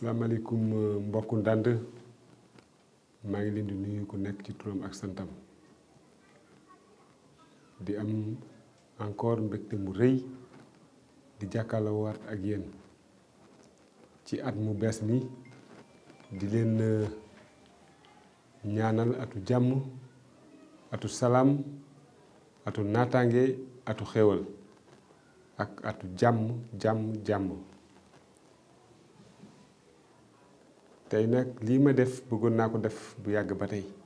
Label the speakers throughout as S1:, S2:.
S1: asalaamaaleykum mbokku ndànd maa ngi leen di nuyu ku nekk ci turam ak santam di am encore mbégte mu rëy di jàkkaarloo waat ak yéen ci at mu bees mi di leen ñaanal atu jàmm atu salaam atu naataange atu xéwal ak atu jàmm jàmm jàmm tey nag lii ma def bëggoon naa ko def bu yàgg ba tey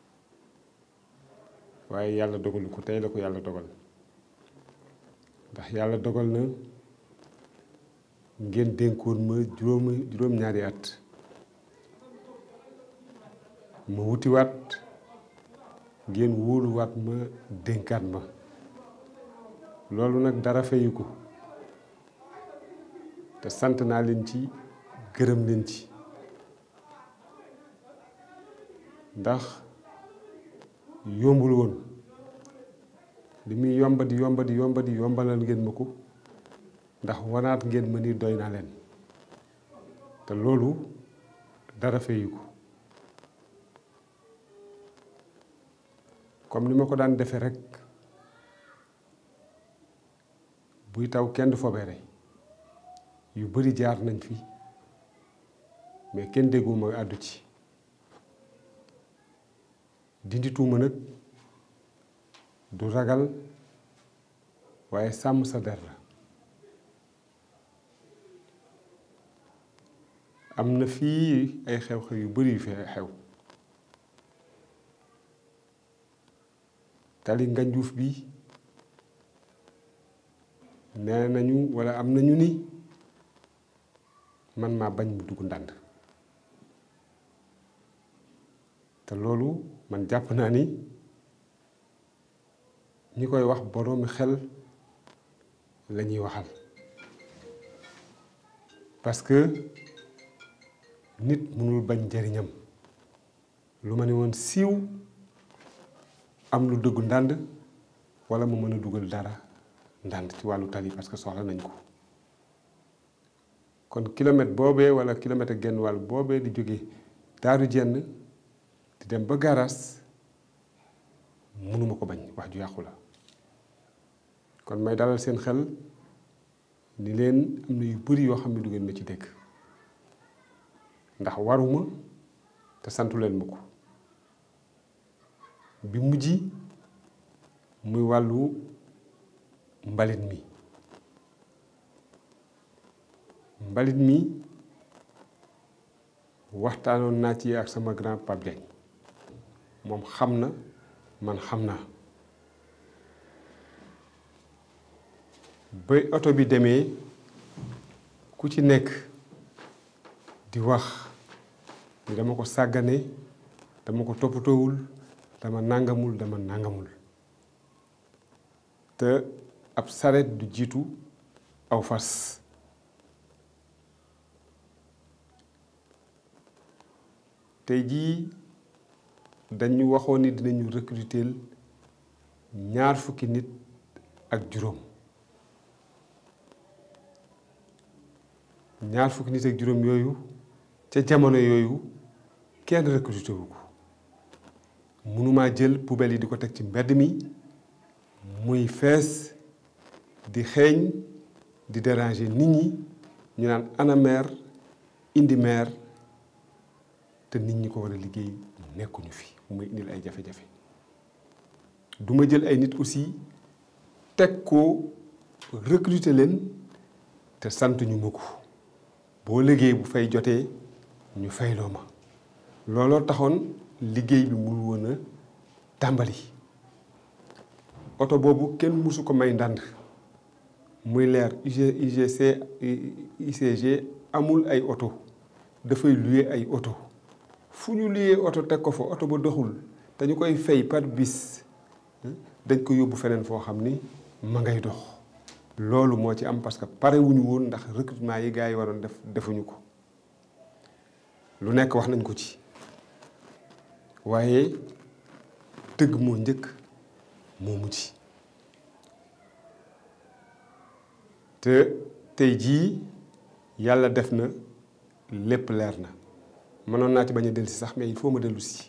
S1: waaye yàlla dogalu ko tey la ko yàlla dogal ndax yàlla dogal na ngeen dénkoon ma juróomi juróom-ñaari at ma wutiwaat ngeen wóoluwaat ma dénkaat ma loolu nag dara fayu ko te sant naa leen ci gërëm leen ci ndax yombul woon li muy yomba di yomba di yomba di yombalal ngeen ma ko ndax wanaat ngeen ma ni doy naa leen te loolu dara fayu ko comme ni ma ko daan defee rek buy taw kenn du fobeere yu bari jaar nañ fi mais kenn dégguma àddu ci dindi tuuma nag du ragal waaye sàmm sa der la am na fii ay xew-xew yu bari yu fi xew tali nganjuuf bi nee nañu walla am nañu ni man maa bañ mu dugg ndànd te loolu man jàpp naa ni ñi koy wax boroomi xel la ñuy waxal parce que nit mënul bañ njariñam lu ma ne woon siiw am lu dëggu ndànd walla mu mën a dugal dara ndànd ci wàllu tali parce que soxla nañ ko kon kilomètre boobee walla kilomètre genn wàll boobee di jóge daaru jenn di dem ba garas mënuma ko bañ wax ju yàqu la kon may dalal seen xel ni leen am na yu bari yoo xam ne du ngeen ma ci dégg ndax waruma te santu leen ma ko bi mujj muy wàllu mbalit mi mbalit mi waxtaanoon naa ci ak sama grand Pape Diagne moom xam na man xam naa ba oto bi demee ku ci nekk di wax ni dama ko sàggane dama ko toppatoowul dama nàngamul dama nàngamul te ab saret du jiitu aw fas tey jii dañu waxoon ni dinañu recruter ñaar fukki nit ak juróom ñaar fukki nit ak juróom yooyu ca jamono yooyu kenn recruter wu ko mënumaa jël poubelle yi di ko teg ci mbedd mi muy fees di xeeñ di déranger nit ñi ñu naan ana maire indi maire te nit ñi ko war a liggéey nekkuñu fi mu may indil ay jafe-jafe du ma jël ay nit aussi teg ko recruter leen te sant ñu ma ko boo liggéey bu fay jotee ñu fayloo ma looloo taxoon liggéey bi mul woon a tàmbali oto boobu kenn mësu ko may ndànd muy leer UGC ICG amul ay oto dafay luye ay oto fu ñu luyee oto teg ko fa oto ba doxul te ñu koy fay par bis dañ ko yóbbu feneen foo xam ni ma ngay dox loolu moo ci am parce que pare wuñu woon ndax recrutement yi gars yi waroon def defuñu ko lu nekk wax nañ ko ci waaye dëgg moo njëkk moo mujj te tey jii yàlla def na lépp leer na mënoon naa ci bañ a dellu si sax mais il faut ma dellu si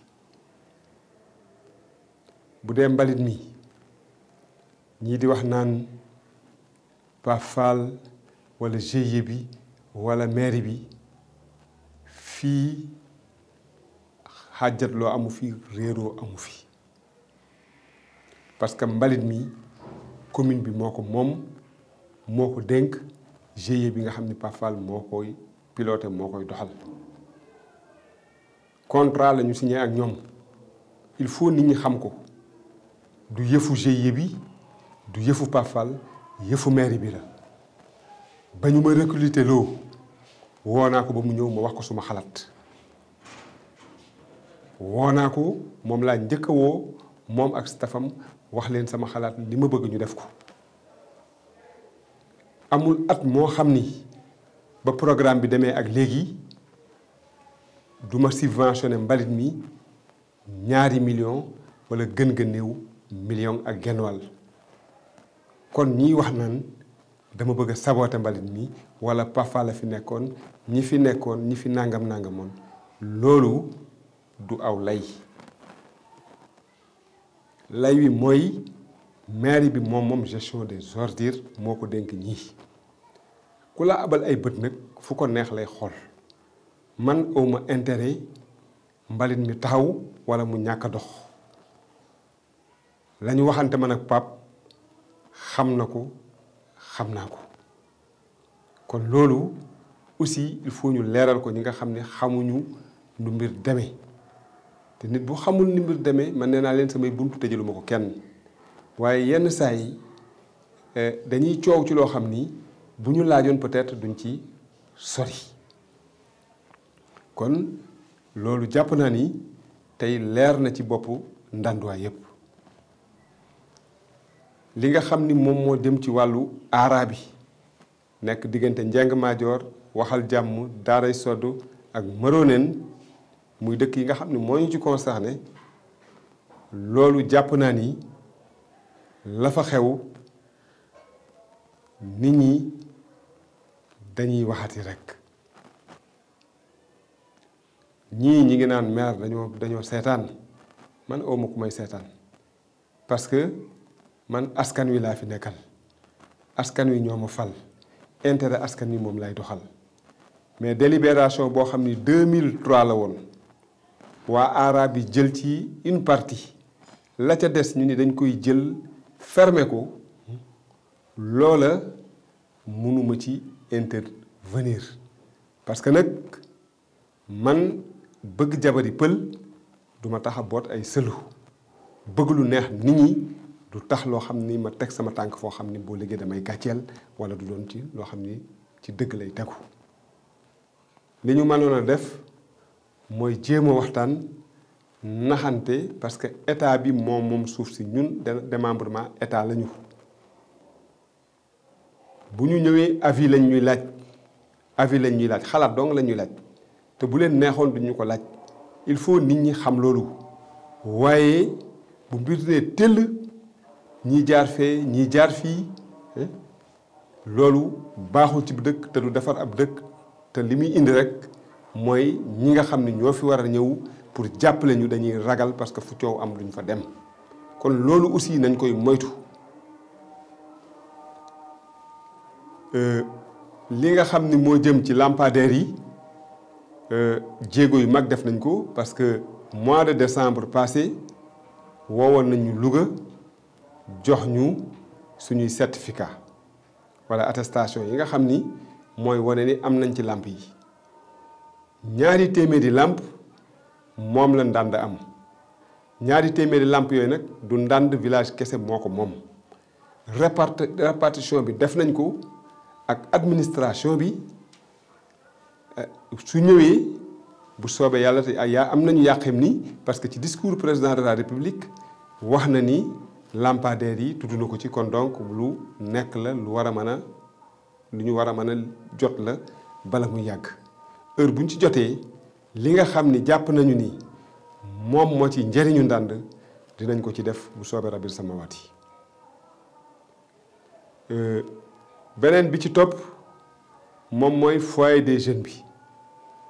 S1: bu dee mbalit mi ñii di wax naan Pape Fall wala GIE bi wala mairie bi fii xàjjatloo amu fi réeroo amu fi parce que mbalit mi commune bi moo ko moom moo ko dénk GIE bi nga xam ni Pape Fall moo koy piloté moo koy doxal contrat la ñu signé ak ñoom il faut nit ñi xam ko du yëfu GIE bi du yëfu Pape Fall yëfu mairie bi la ba ñu ma recruter loo woo naa ko ba mu ñëw ma wax ko suma xalaat woo naa ko moom laa njëkk a woo moom ak staffam wax leen sama xalaat li ma bëgg ñu def ko amul at moo xam ni ba programme bi demee ak léegi du ma subventionné mbalit mi ñaari million wala gën ga néew million ak genn wàll kon ñiy wax naan dama bëgg a saboté mbalit mi wala Pafa la fi nekkoon ñi fi nekkoon ñi fi nangam nangamoon loolu du aw lay lay wi mooy mairie bi moom moom gestion des ordures moo ko dénk ñii ku la abal ay bët nag fu ko neex lay xool man awma intérêt mbalit mi taxaw wala mu ñàkk a dox la ñu waxante man ak pap xam na ko xam naa ko kon loolu aussi il faut ñu leeral ko ñi nga xam ne xamuñu nu mbir demee te nit bu xamul ni mbir demee man nee naa leen samay buntu tëjaluma ko kenn waaye yenn saa yi dañuy coow ci loo xam ni bu ñu laajoon peut-être duñ ci sori kon loolu jàpp naa ni tey leer na ci boppu ndànduwaay yépp li nga xam ni moom moo dem ci wàllu aara bi nekk diggante njeng maajoor waxal jàmm daaray sodd ak maroneen muy dëkk yi nga xam ne moo ñu ci concerné loolu jàpp naa ni la fa xew nit ñi dañuy waxati rekk ñii ñi ngi naan maire dañoo dañoo seetaan man awma ku may seetaan parce que man askan wi laa fi nekkal askan wi ñoo ma fal intérêt askan wi moom lay doxal mais délibération boo xam ni 2003 la woon waa aara bi jël ci une partie la ca des ñu ni dañ koy jël fermer ko loola mënuma ci intervenir parce que nag man bëgg jabari pël duma tax a boot ay sëlu bëgg lu neex nit ñi du tax loo xam ni ma teg sama tànk foo xam ni boo liggéey damay gàcceel wala du doon ci loo xam ni ci dëgg lay tegu li ñu mënoon a def mooy jéem a waxtaan naxante parce que état bi moom moom suuf si ñun démembrement état la ñu bu ñu ñëwee avis lañ ñuy laaj avis lañ ñuy laaj xalaat dong la ñuy laaj te bu leen neexoon duñu ko laaj il faut nit ñi xam loolu waaye bu mbir nee tëll ñii jaar fee ñii jaar fii loolu baaxul ci dëkk te du defar ab dëkk te li muy indi rek mooy ñi nga xam ne ñoo fi war a ñëw pour jàppale ñu dañuy ragal parce que fu coow am duñ fa dem kon loolu aussi nañ koy moytu li nga xam ni moo jëm ci lampadaires yi jéego yu mag def nañ ko parce que mois de décembre passé woowoon nañu Louga jox ñu suñuy certificat wala attestation yi nga xam ni mooy wane ni am nañ ci làmp yi ñaari téeméeri làmp moom la ndànd am ñaari téeméeri làmp yooyu nag du ndànd village kese moo ko moom répart répartition bi def nañ ko ak administration bi su ñëwee bu soobee yàlla te yaa am nañu yàqem ni parce que ci discours président de la république wax na ni lampadaires yi tudd na ko ci kon donc lu nekk la lu war a mën a lu ñu war a mën a jot la bala muy yàgg heure bu ñu ci jotee li nga xam ni jàpp nañu ni moom moo ci njëriñu ndànd dinañ ko ci def bu soobee rabbil samawaat yi beneen bi ci topp moom mooy foyer des jeunes bi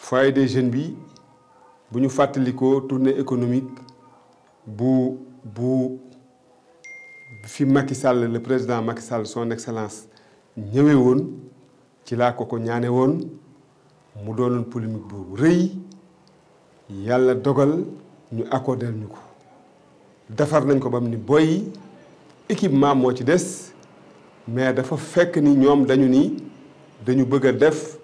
S1: foyer des jeunes bi bu ñu fàttalikoo tournée économique bu bu fi Macky Sall le président Macky Sall son excellence ñëwee woon ci laa ko ko ñaane woon mu doonoon polémique boobu rëy yàlla dogal ñu accordé ñu ko defar nañ ko ba mu ni boy équipement moo ci des mais dafa fekk ni ñoom dañu ni dañu bëgg a def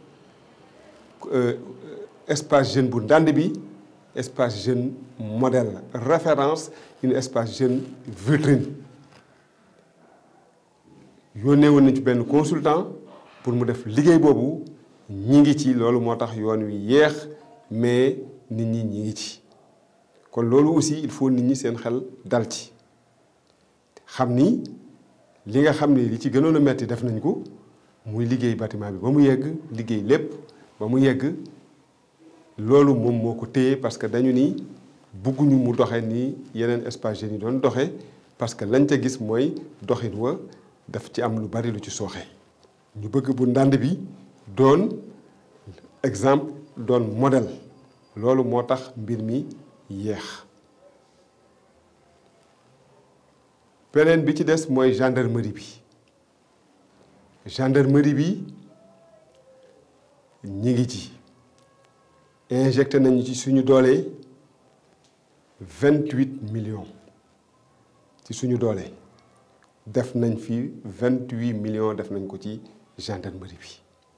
S1: espace jeune bu ndànd bi espace jeune modèle référence une espace jeune vitrine yónnee woon nañ ci benn consultant pour mu def liggéey boobu ñi ngi ci loolu moo tax yoon wi yéex mais nit ñi ñi ngi ci kon loolu aussi il faut nit ñi seen xel dal ci xam ni li nga xam ni li ci gënoon a metti def nañ ko muy liggéey bâtiment bi ba mu yegg liggéey lépp ba mu yegg loolu moom moo ko téye parce que dañu ni bugguñu mu doxe ni yeneen espace jeunes yi doon doxe parce que lañ ca gis mooy doxin wa daf ci am lu bari lu ci sooxe ñu bëgg bu ndànd bi doon exemple doon modèle loolu moo tax mbir mi yéex beneen bi ci des mooy gendarmerie bi gendarmerie bi ñi ngi ci injecté nañu ci suñu doole vingt-huit millions ci suñu doole def nañ fi vingt-huit millions def nañ ko ci gendarmerie bi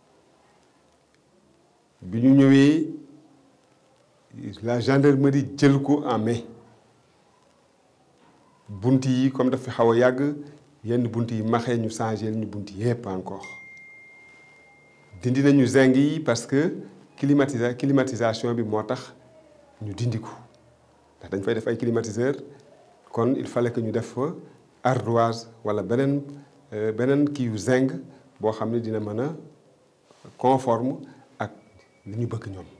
S1: bi ñu ñëwee la gendarmerie jël ko en main bunt yi comme daf fi xaw a yàgg yenn bunt yi maxee ñu changé ñu bunt yépp encore dindi nañu zinc yi parce que climatisa climatisation bi moo tax ñu dindi ko ndax dañ fay def ay climatiseur kon il fallait que ñu def fa ardoise wala beneen beneen kii yu zinc boo xam ne dina mën a conforme ak li ñu bëgg ñoom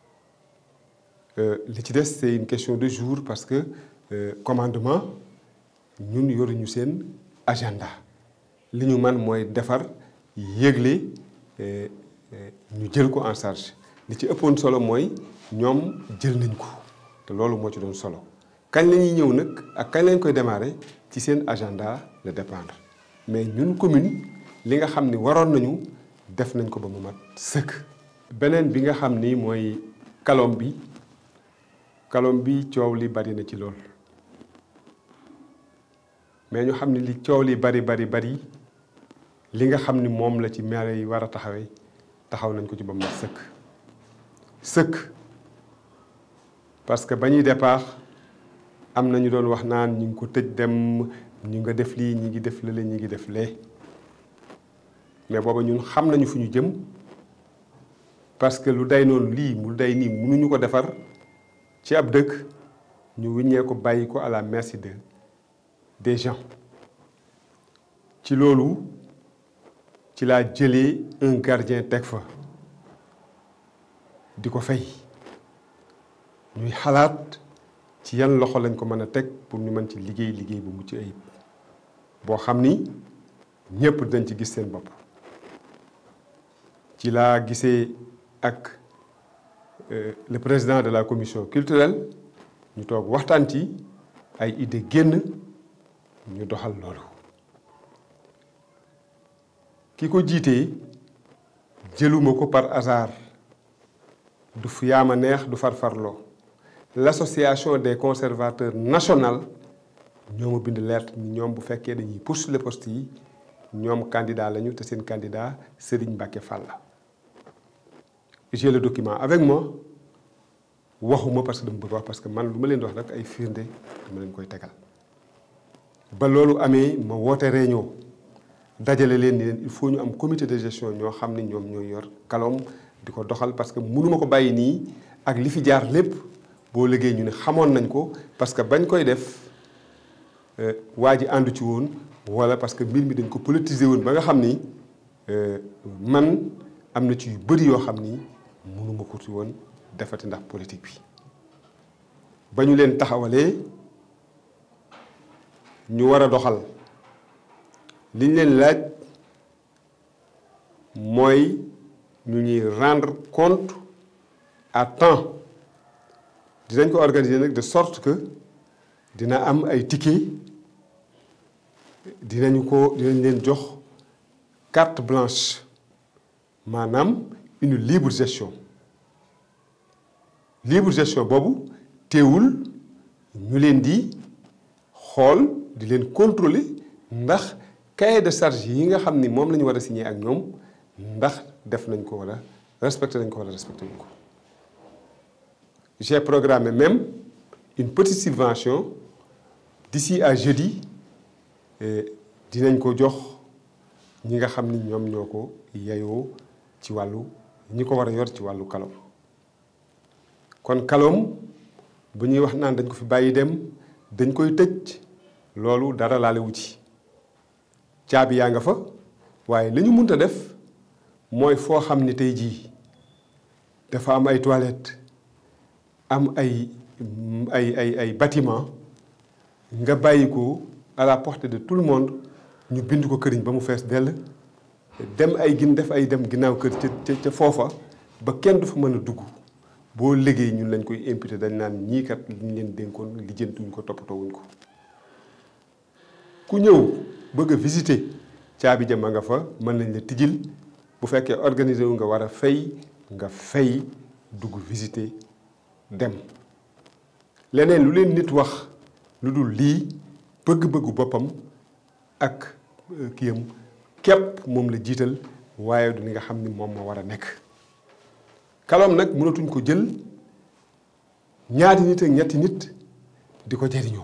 S1: li ci des c'est une question de jour parce que commandement ñun yoruñu seen agenda li ñu man mooy defar yëgle ñu jël ko en charge li ci ëppoon solo mooy ñoom jël nañ ko te loolu moo ci doon solo kañ la ñuy ñëw nag ak kañ lañ koy démarrer ci seen agenda la dépendre mais ñun commune li nga xam ni waroon nañu def nañ ko ba mu mat sëkk. beneen bi nga xam ni mooy kalom bi kalom bi coow li bari na ci lool mais ñu xam ni li coow li bari bari bari li nga xam ni moom la ci maire yi war a taxawee taxaw nañ ko ci ba mu mat sëkk sëkk parce que ba ñuy départ am na ñu doon wax naan ñu ngi ko tëj dem ñu nga def lii ñi ngi def lële ñi ngi def lee mais booba ñun xam nañu fu ñu jëm parce que lu day noonu lii mu day nii mënuñu ko defar ci ab dëkk ñu wiññee ko bàyyi ko à la merci de des gens ci loolu ci laa jëlee un gardien teg fa di ko fay ñuy xalaat ci yan loxo lañ ko mën a teg pour ñu mën ci liggéey liggéey bu mucc ayib boo xam ni ñëpp dañ ci gis seen bopp ci laa gisee ak le président de la commission culturelle ñu toog waxtaan ci ay idée génn ñu doxal loolu ki ko jiitee jëluma ko par hasard du fi yaama neex du farfarloo l'association des conservateurs national ñoo ma bind lettre ni ñoom bu fekkee dañuy postuler poste yi ñoom candidat lañu te seen candidat Serigne Mbacké Fall la j'ai le document avec moi waxuma parce que dama bëgg wax parce que man lu ma leen di wax rek ay firnde dama leen koy tegal ba loolu amee ma woote réunion dajale leen ni leen il faut ñu am comité de gestion ñoo xam ne ñoom ñooy yor kalom di ko doxal parce que mënuma ko bàyyi nii ak li fi jaar lépp boo liggéey ñu ne xamoon nañ ko parce que bañ koy def waa ji àndu ci woon wala parce que mbir mi dañ ko politiser woon ba nga xam ni man am na ci yu bëri yoo xam ni mënuma ko ci woon defati ndax politique bi ba ñu leen taxawalee ñu war a doxal li ñu leen laaj mooy ñu ñuy rendre compte à temps dinañ ko organiser nag de sorte que dina am ay ticket dinañu ko dinañ leen jox carte blanche maanaam une libre gestion libre gestion boobu teewul ñu leen di xool di leen contrôler ndax cahier de charge yi nga xam ni moom la ñu war a signer ak ñoom ndax def nañ ko wala respecté nañ ko wala respecté nañ ko j'ai programmé même une petite subvention d'ici à jeudi dinañ ko jox ñi nga xam ni ñoom ñoo ko yayoo ci wàllu ñi ko war a yor ci wàllu kalom kon kalom bu ñuy wax naan dañ ko fi bàyyi dem dañ koy tëj loolu dara laale wu ci caabi yaa nga fa waaye li ñu mënta def mooy foo xam ni tey jii dafa am ay toilettes am ay ay ay ay bâtiment nga bàyyi ko à la portée de tout le monde ñu bind ko këriñ ba mu fees dell dem ay gin def ay dem ginnaaw kër ca ca foofa ba kenn du fa mën a dugg boo liggéey ñun lañ koy imputé dañ naan ñii kat li ñu leen dénkoon lijjantuñ ko toppatoo wuñ ko ku ñëw bëgg a visiter caabi ja ma nga fa mën nañ la tijjil bu fekkee organisé wu nga war a fay nga fay dugg visiter dem leneen lu leen nit wax lu dul lii bëgg-bëggu boppam ak kiyam képp moom la jiital waaye du li nga xam ni moom moo war a nekk kalom nag mënatuñ ko jël ñaari nit ak ñetti nit di ko jariñoo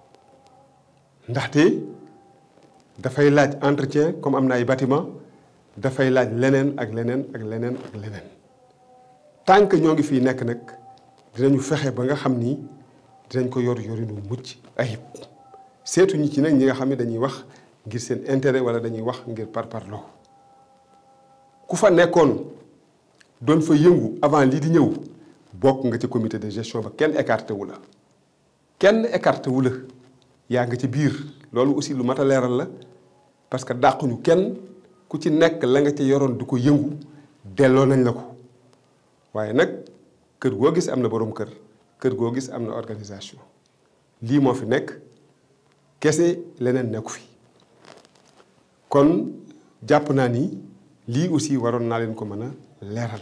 S1: ndaxte dafay laaj entretien comme am na ay bâtiment dafay laaj leneen ak leneen ak leneen ak leneen tant que ñoo ngi fii nekk nag dinañu fexe ba nga xam ni dinañ ko yor yorinu mucc ayib seetuñu ci nag ñi nga xam ne dañuy wax ngir seen intérêt wala dañuy wax ngir parparloo ku fa nekkoon doon fa yëngu avant lii di ñëw bokk nga ci comité de gestion ba kenn écarté wu la kenn écarté wu la yaa nga ci biir loolu aussi lu mat a leeral la parce que dàquñu kenn ku ci nekk la nga ca yoroon du ko yëngu delloo nañ la ko waaye nag kër goo gis am na boroom kër kër goo gis am na organisation lii moo fi nekk kese leneen nekku fi kon jàpp naa ni lii aussi waroon naa leen ko mën a leeral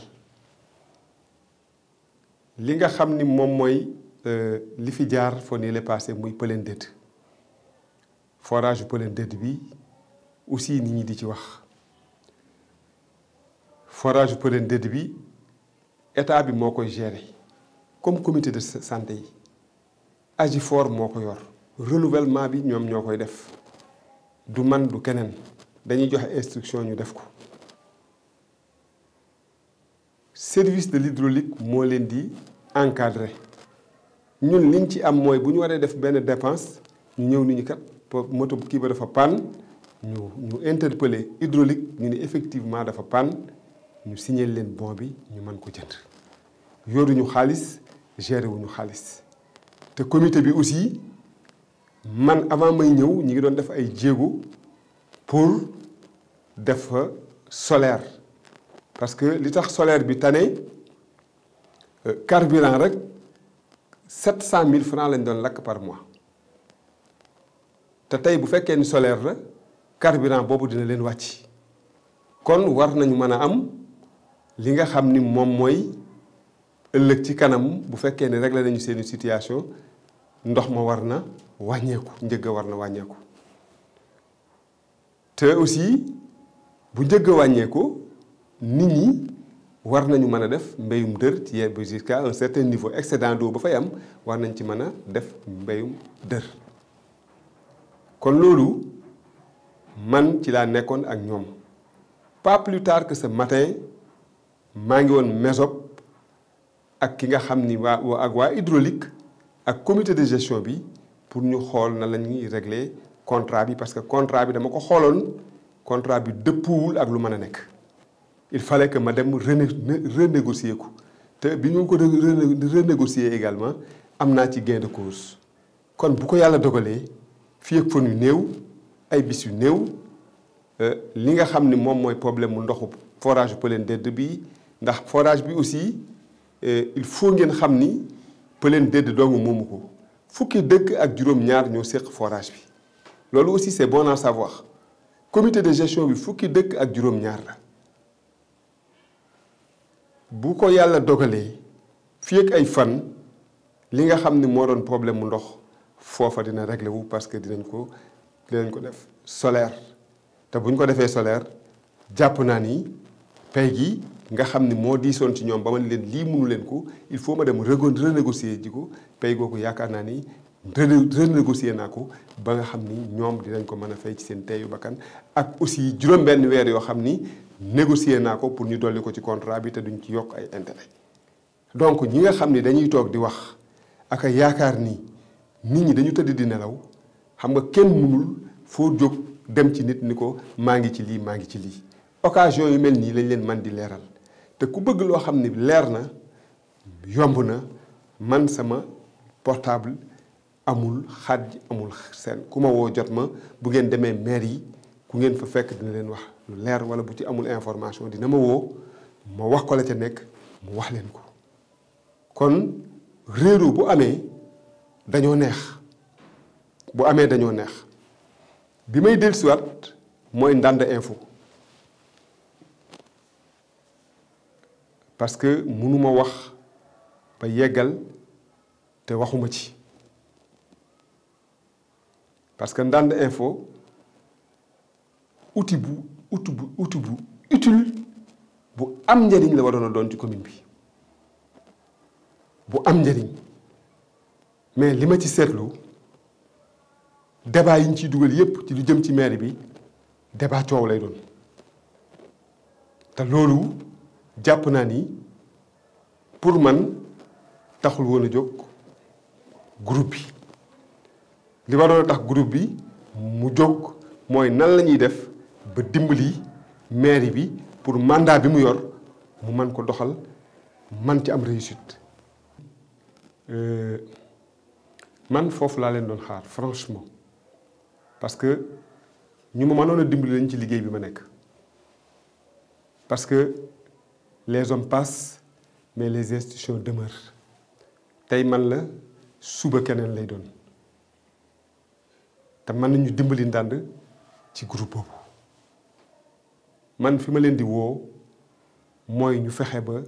S1: li nga xam ni moom mooy li fi jaar foo nii la passé muy Pëleen Dédd forage bu Pëleen Dédd bi aussi nit ñi di ci wax forage bu Pëleen Dédd bi état bi moo koy gérer comme comité de santé yi Agifor moo ko yor renouvellement bi ñoom ñoo koy def du man du keneen dañuy joxe instruction ñu def ko service de l'hydraulique moo leen di encadrer ñun liñ ci am mooy bu ñu waree def benn dépense ñu ñëw ni ñu kat moto kii ba dafa panne ñu ñu interpeller hydraulique ñu ne effectivement dafa panne ñu signer leen bon bi ñu mën ko jënd yoruñu xaalis gérer wuñu xaalis te comité bi aussi man avant may ñëw ñi ngi doon def ay jéego pour def fa solaire parce que li tax solaire bi tane carburant rek sept cent mille francs lañ doon lakk par mois te tey bu fekkee ni solaire la carburant boobu dina leen wàcc kon war nañu mën a am li nga xam ni moom mooy ëllëg ci kanam bu fekkee ne réglé nañu seeni situation ndox ma war na wàññeeku njëgg a war na wàññeeku te aussi bu njëgg a wàññeeku nit ñi war nañu mën a def mbéyum dër ci yenn jusqu'à un certain niveau excédent d'eau ba fay am war nañ ci mën a def mbéyum dër kon loolu man ci laa nekkoon ak ñoom pas plus tard que ce matin maa ngi woon Mesop ak ki nga xam ni waa ak waa hydraulique ak comité de gestion bi pour ñu xool na la ñuy régler contrat bi parce que contrat bi dama ko xooloon contrat bi dëppuwul ak lu mën a nekk il fallait que ma dem renégocier ko te bi ñu ko renégocier également am naa ci gain de cause kon bu ko yàlla dogalee fii ak fan yu néew ay bis yu néew li nga xam ni moom mooy problème mu ndoxu forage Pëleen Dédd bi ndax forage bi aussi il faut ngeen xam ni Pëleen Dédd dong moomu ko fukki dëkk ak juróom-ñaar ñoo séq forage bi loolu aussi c'est bon à savoir comité de gestion bi fukki dëkk ak juróom-ñaar la bu ko yàlla dogalee fii ak ay fan li nga xam ni moo doon problème mu ndox foofa dina réglé wu parce que dinañ ko dinañ ko def solaire te bu ñu ko defee solaire jàpp naa ni pay gi nga xam ni moo diisoon ci ñoom ba ma leen lii mënu leen ko il faut ma dem renégocier ji ko pay googu yaakaar naa ni renégocier naa ko ba nga xam ni ñoom dinañ ko mën a fay ci seen teyu bakkan ak aussi juróom-benn weer yoo xam ni négocier naa ko pour ñu dolli ko ci contrat bi te duñ ci yokk ay intérêt donc ñi nga xam ni dañuy toog di wax ak a yaakaar ni nit ñi dañu tëdd di nelaw xam nga kenn mënul foo jóg dem ci nit ni ko maa ngi ci lii maa ngi ci lii occasion yu mel nii lañ leen man di leeral te ku bëgg loo xam ni leer na yomb na man sama portable amul xaaj amul seen ku ma woo jot ma bu ngeen demee maire yi ku ngeen fa fekk dina leen wax lu leer wala bu ci amul information dina ma woo ma wax ko la ca nekk mu wax leen ko kon réeru bu amee dañoo neex bu amee dañoo neex bi may dellusiwaat mooy Ndande info parce que mënuma wax ba yeggal te waxuma ci parce que Ndande info outil bu outil bu outil bu utile bu am njëriñ la waroon a doon ci commune bi bu am njëriñ mais li ma ci seetlu débat yi ñu ciy dugal yépp ci lu jëm ci mairie bi débat coow lay doon te loolu jàpp naa ni pour man taxul woon a jóg groupe bi li waroon a tax groupe bi mu jóg mooy nan la ñuy def ba dimbali mairie bi pour mandat bi mu yor mu man ko doxal man ci am réussite. man foofu laa leen doon xaar franchement parce que ñu ma mënoon a dimbali lañ ci liggéey bi ma nekk parce que les hommes passent mais les institutions demeurent tey man la suba keneen lay doon te mën nañu dimbali ndànd ci groupe boobu man fi ma leen di woo mooy ñu fexe ba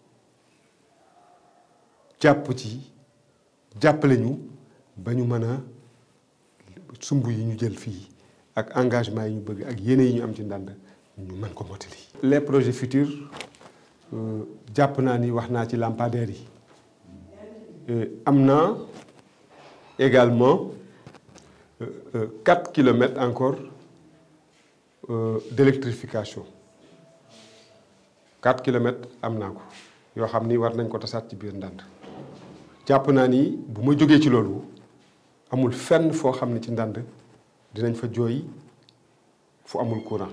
S1: jàpp ci jàppale ñu ba ñu mën a sumb yi ñu jël fii ak engagement yi ñu bëgg ak yéene yi ñu am ci ndànd ñu mën ko mottali. les projets futurs jàpp naa ni wax naa ci lampadaires yi am na également quatre kilomètres encore d'électrification quatre kilomètres am naa ko yoo xam ni war nañ ko tasaat ci biir ndànd jàpp naa ni bu ma jógee ci loolu amul fenn foo xam ne ci ndànd dinañ fa jooy fu amul courant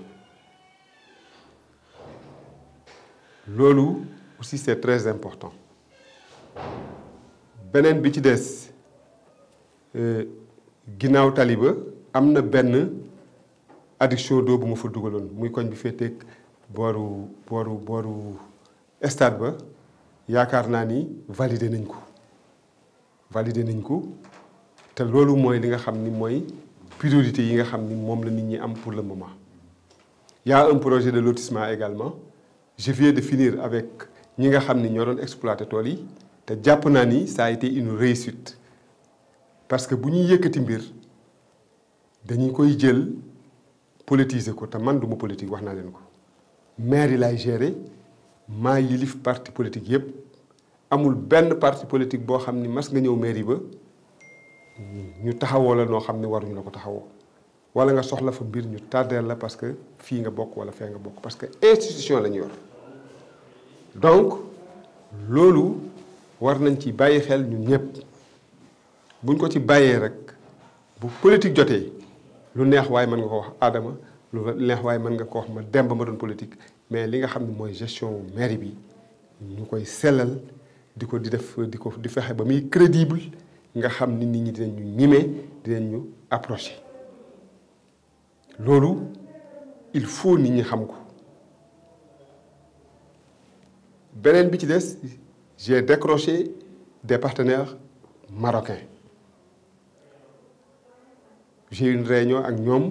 S1: loolu aussi c'est très important beneen bi ci des ginnaaw taliba am na benn adduction d'eau bu ma fa dugaloon muy koñ bi féeteeg booru booru booru stade ba yaakaar naa ni validé nañ ko validé nañ ko te loolu mooy li nga xam ni mooy priorité yi nga xam ni moom la nit ñi am pour le moment y a un projet de lotissement également je viens de finir avec ñi nga xam ni ñoo doon exploiter tool yi te jàpp naa ni ça a été une réussite parce que bu ñuy yëkkati mbir dañuy koy jël politiser ko te man duma politique wax naa leen ko maire yi laay gérer maa yilif parti politique yépp amul benn parti politique boo xam ni mas nga ñëw mairie ba ñu taxawoo la noo xam ni waruñu la ko taxawoo wala nga soxla fa mbir ñu tardeel la parce que fii nga bokk wala fee nga bokk parce que institution la ñu yor donc loolu war nañ ci bàyyi xel ñun ñëpp buñ ko ci bàyyee rek bu politique jotee lu neex waaye mën nga ko wax Adama lu neex waaye mën nga ko wax ma Demba ma doon politique mais li nga xam ne mooy gestion mairie bi ñu koy sellal di ko di def di ko di fexe ba muy crédible nga xam ni nit ñi dinañ ñu ñime dinañ ñu approché loolu il faut nit ñi xam ko beneen bi ci des j'ai décroché des partenaires marocains j'ai eu une réunion ak ñoom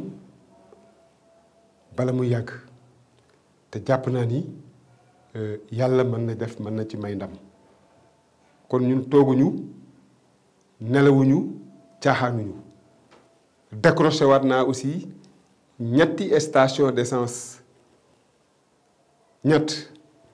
S1: bala mu yàgg te jàpp naa ni yàlla mën na def mën na ci may ndam kon ñun tooguñu nelawuñu caaxaanuñu décroché waat naa aussi ñetti station d'essence ñett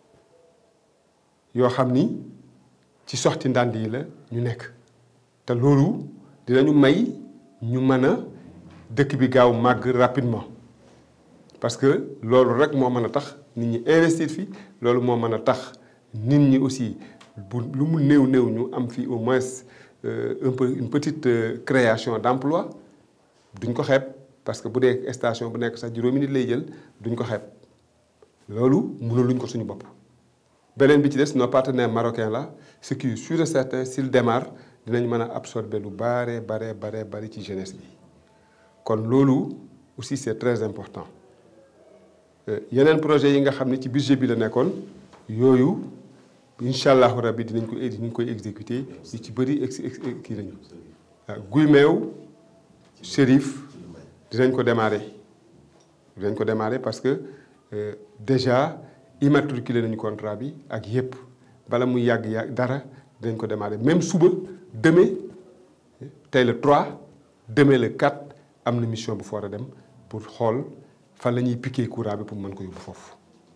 S1: yoo xam ni ci soxti ndànd yi la ñu nekk te loolu dinañu may ñu mën a dëkk bi gaaw màgg rapidement parce que loolu rek moo mën a tax nit ñi investir fi loolu moo mën a tax nit ñi aussi bu lu mu néew néew ñu am fi au moins un peu une petite création d'emploi duñ ko xeeb parce que bu dee station bu nekk sax juróomi nit lay jël duñ ko xeeb loolu mënuluñ ko suñu bopp. beneen bi ci des nos partenaires marocains là ce qui est sûr et certain s'ils démarrent dinañ mën a absorber lu bare bare bare bari ci jeunesse bi kon loolu aussi c'est très important yeneen projet yi nga xam ne ci budget bi la nekkoon yooyu incha allahu rabbi dinañ ko dinañ koy exécuter yu ci bëri ex kii nañu waaw guy meew Chérif dinañ ko démarrer dinañ ko démarrer parce que déjà immatriculé nañu contrat bi ak yépp bala muy yàgg yàgg dara dinañ ko démarrer même suba demain tey le 3 demain le 4 am na mission bu fa war a dem pour xool fan la ñuy piquer courant bi pour mën ko yóbbu foofu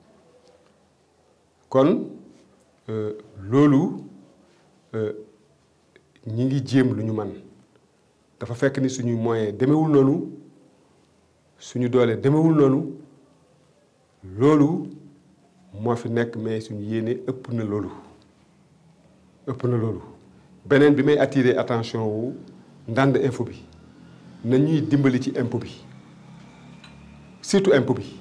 S1: kon loolu ñi ngi jéem lu ñu man dafa fekk ni suñuy moyen demewul noonu suñu doole demewul noonu loolu moo fi nekk mais suñu yéene ëpp na loolu ëpp na loolu beneen bi may attirer attention wu ndànd info bi na ñuy dimbali ci impôt bi surtout impôt bi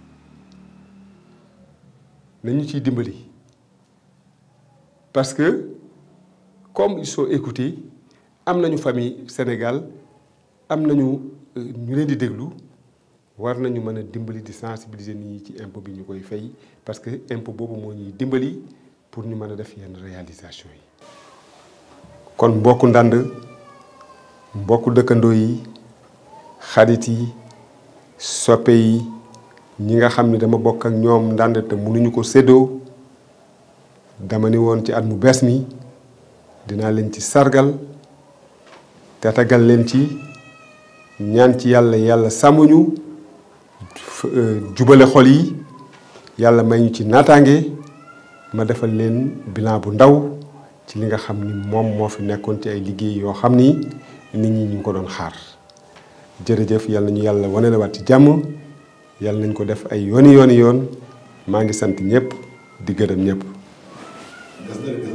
S1: na ñu ciy dimbali parce que comme ils sont écoutés am nañu famille Sénégal am nañu ñu leen di déglu war nañu mën a dimbali di sensibiliser nit ñi ci impôt bi ñu koy fay parce que impôt boobu moo ñuy dimbali pour ñu mën a def yenn réalisation yi. kon mbokku ndànd mbokku dëkkandoo yi xarit yi soppe yi ñi nga xam ne dama bokk ak ñoom ndànd te mënuñu ko séddoo dama ni woon ci at mu bees mi dinaa leen ci sargal te tagal leen ci ñaan ci yàlla yàlla sàmmuñu jubale xol yi yàlla may ñu ci naataange ma defal leen bilan bu ndaw ci li nga xam ni moom moo fi nekkoon ci ay liggéey yoo xam ni nit ñi ñu ngi ko doon xaar jërëjëf yàlla ñu yàlla wane la waat ci jàmm yàlla nañ ko def ay yooni yooni yoon maa ngi sant ñëpp di gërëm ñëpp